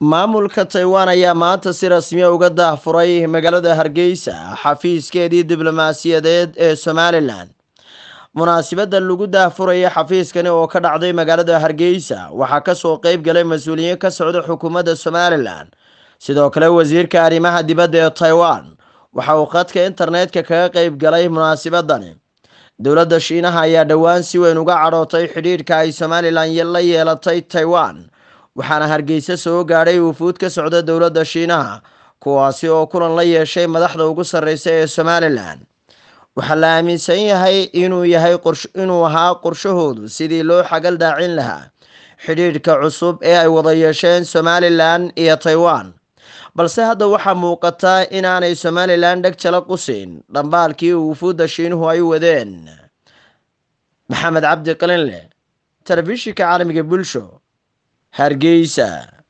maamulka taiwan ayaa maanta si rasmiya uga daahfuray magaalada hargeysa xafiiskeedii diblomaasiyadeed ee somalilan munaasibadda lagu daahfuraya xafiiskani oo ka dhacday magaalada hargeysa waxaa kasoo qeyb galay mas-uuliyiin ka socda xukuumadda somalilan sidoo kale wasiirka arrimaha dibadda ee taiwan waxa uu khadka internetka kaga qeyb galay munaasibadani dowladda shiinaha ayaa dhowaan si weyn uga cadhootay xidhiidhka ay somalilan la yeelatay taiwan waxaana hargeysa soo gaadhay wufuud ka socda dowladda shiinaha kuwaasi oo kulan la yeeshay madaxda ugu sarreysa ee somalilan waxaa la aaminsan yahay inuu yahay inuu ahaa qorshahoodu sidii loo xagal daacin lahaa xidhiidhka cusub ee ay wada yeesheen somalilan iyo taiwan balse hadda waxaa muuqata inaanay somalilan dheg jala qusin dhambaalkii wufuudda shiinuhu ay wadeen maxamed cabdi qalinleh telefishinka caalamiga bulsho hargeysa